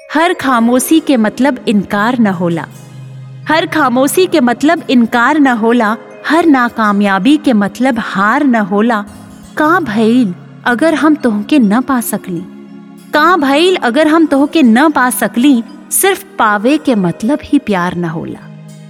हर खामोशी के मतलब इनकार न होला हर खामोशी के मतलब इनकार न होला हर नाकामयाबी के मतलब हार न होला का भइल अगर हम तोहके न पा सकली का भइल अगर हम तोहके न पा सकली सिर्फ पावे के मतलब ही प्यार न होला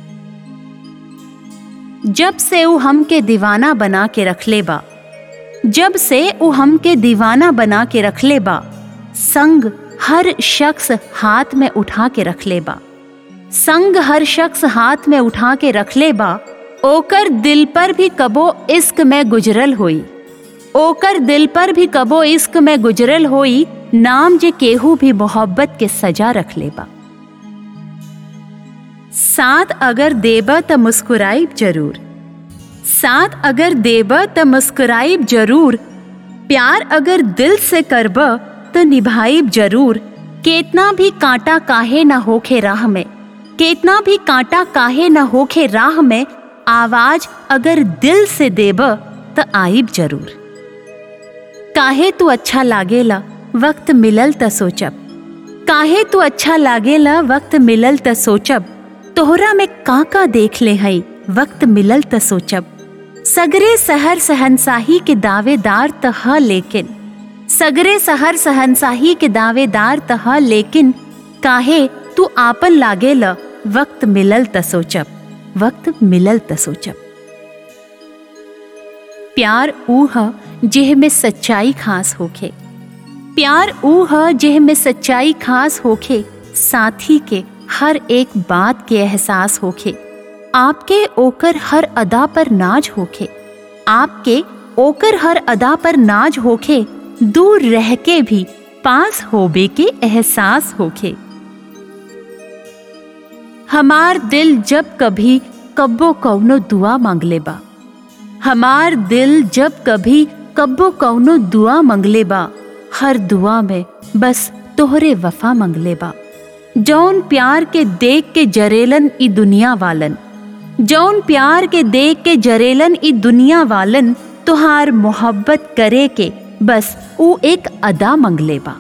जब से ऊ हमके दीवाना बना के रखले बा जब से ऊ हमके दीवाना बना के रखले बा संग हर शख्स हाथ में उठा के रखले बा संग हर शख्स हाथ में उठा के रखले बा ओकर दिल पर भी कबो इश्क में गुजरल होई ओकर दिल पर भी कबो इश्क में गुजरल होई नाम जे केहू भी मोहब्बत के सजा रखले बा साथ अगर देब त मुस्कुराइब जरूर साथ अगर देब त मुस्कुराइब जरूर प्यार अगर दिल से करब तो निभाइब जरूर केतना भी कांटा काहे न होखे राह में केतना भी कांटा काहे न होखे राह में आवाज अगर दिल से देब त आइब जरूर काहे तू अच्छा लागेला वक्त मिलल त सोचब काहे तू अच्छा लागेला वक्त मिलल त सोचब तोहरा में का का देख ले हई वक्त मिलल त सोचब सगरे सहर सहनसाही के दावेदार त ह लेकिन सगरे सहर सहनसाही के दावेदार त ह लेकिन काहे तू आपन लागेला वक्त मिलल त सोचब वक्त मिलल त सोचब प्यार ऊ ह जेह में सच्चाई खास होखे प्यार ऊ ह जेह में सच्चाई खास होखे साथी के हर एक बात के एहसास होखे आपके ओकर हर अदा पर नाज होखे आपके ओकर हर अदा पर नाज होखे दूर रह के भी पास होबे के एहसास होखे हमार दिल जब कभी कब्बो कौनो दुआ मांगले बा हमार दिल जब कभी कब्बो कौनो दुआ मंगले बा हर दुआ में बस तोहरे वफा मंगले बा जौन प्यार के देख के जरेलन ई दुनिया वालन जौन प्यार के देख के जरेलन ई दुनिया वालन तुहार मोहब्बत करे के बस ऊ एक अदा मंगले बा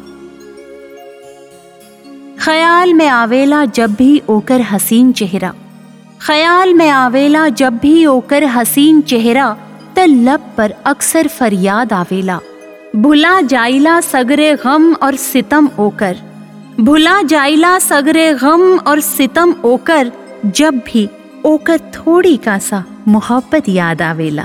ख्याल में आवेला जब भी ओकर हसीन चेहरा ख्याल में आवेला जब भी ओकर हसीन चेहरा त लब पर अक्सर फरियाद आवेला भुला जाइला सगरे गम और सितम ओकर भुला जाइला सगरे गम और सितम ओकर जब भी ओकर थोड़ी का सा मोहब्बत याद आवेला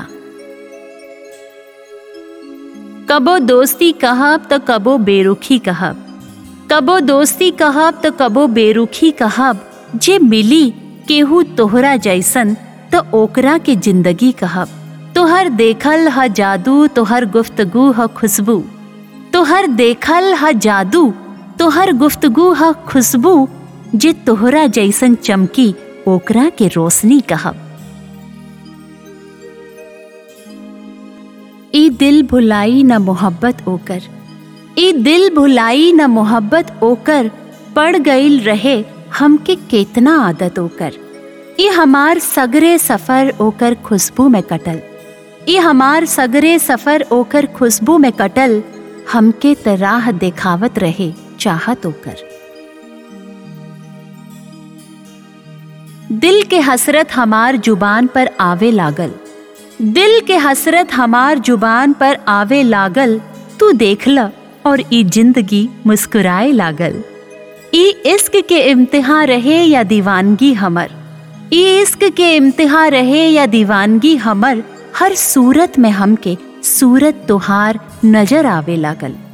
कबो दोस्ती कहब तो कबो बेरुखी कहब कबो दोस्ती कहब तो कबो बेरुखी कहब जे मिली केहू तोहरा जैसन तो ओकरा के जिंदगी कहब तोहर देखल ह जादू तोहर गुफ्तगू ह खुशबू तोहर देखल ह जादू तोहर गुफ्तगू ह खुशबू जे तोहरा जैसन चमकी ओकरा के रोशनी कहब ई दिल भुलाई न मोहब्बत ओकर ई दिल भुलाई न मोहब्बत ओकर पड़ गईल रहे हमके केतना आदत ओकर ई हमार सगरे सफर ओकर खुशबू में कटल ई हमार सगरे सफर ओकर खुशबू में कटल हमके तराह देखावत रहे चाहत ओकर दिल के हसरत हमार जुबान पर आवे लागल दिल के हसरत हमार जुबान पर आवे लागल तू देख ल और ई जिंदगी मुस्कुराए लागल ई इश्क के इम्तिहान रहे या दीवानगी हमर ई इश्क के इम्तिहान रहे या दीवानगी हमर हर सूरत में हमके सूरत तुहार नजर आवे लागल